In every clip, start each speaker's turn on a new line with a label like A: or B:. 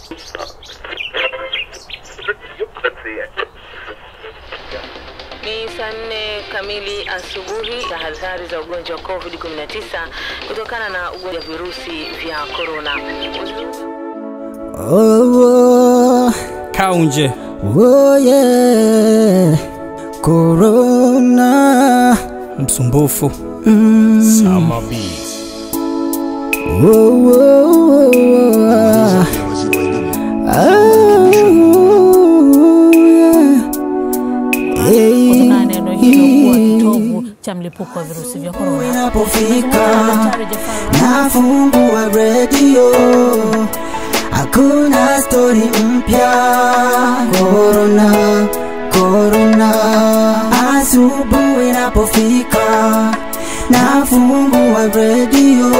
A: Ni saa nne kamili asubuhi. Tahadhari za ugonjwa wa COVID-19 kutokana na ugonjwa wa virusi vya korona.
B: Oh, oh,
C: Kaunje
B: oh, yeah. Corona.
C: msumbufu
B: Mm.
C: Summer Beats.
B: Oh, oh, oh, oh. Ah, yeah. Hey,
D: kutokana na eneo hilo kuwa kitovu cha mlipuko wa virusi vya korona.
B: Inapofika
D: Daktari Jafar
B: nafungua redio, hakuna stori mpya. Korona, korona. Asubuhi inapofika nafungua redio,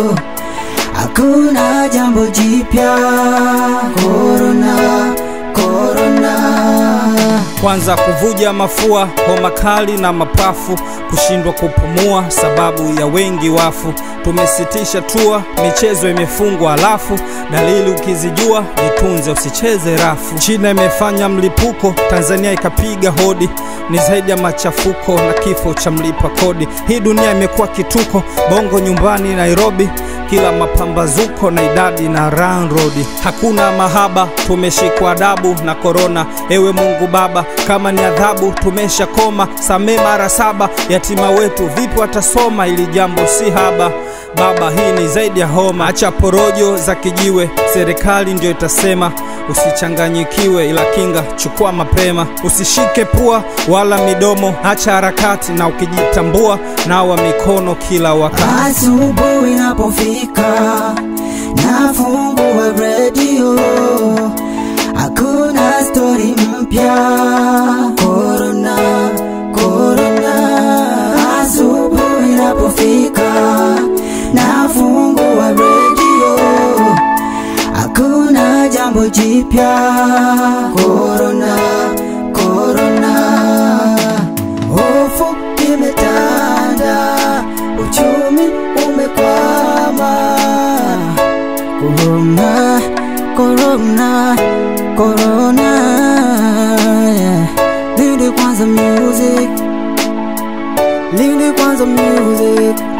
B: hakuna jambo jipya. Korona, korona.
C: Kwanza kuvuja mafua, homa kali na mapafu, kushindwa kupumua sababu ya wengi wafu. Tumesitisha tua, michezo imefungwa, alafu dalili ukizijua jitunze, usicheze rafu. China imefanya mlipuko, Tanzania ikapiga hodi, ni zaidi ya machafuko na kifo cha mlipa kodi. Hii dunia imekuwa kituko, bongo nyumbani Nairobi, kila mapambazuko na idadi na run road. Hakuna mahaba, tumeshikwa adabu na korona. Ewe Mungu Baba, kama ni adhabu tumesha koma, samee mara saba. Yatima wetu vipi watasoma? Ili jambo si haba Baba, hii ni zaidi ya homa. Acha porojo za kijiwe, serikali ndio itasema. Usichanganyikiwe, ila kinga chukua mapema. Usishike pua wala midomo, acha harakati, na ukijitambua nawa mikono kila wakati.
B: Asubuhi inapofika nafungua redio, hakuna stori mpya. Korona, korona. Asubuhi inapofika nafungua redio, hakuna jambo jipya. Korona, korona. Hofu imetanda, uchumi umekwama. Corona, corona, corona. yeah. Lindi kwanza music, Lindi kwanza music.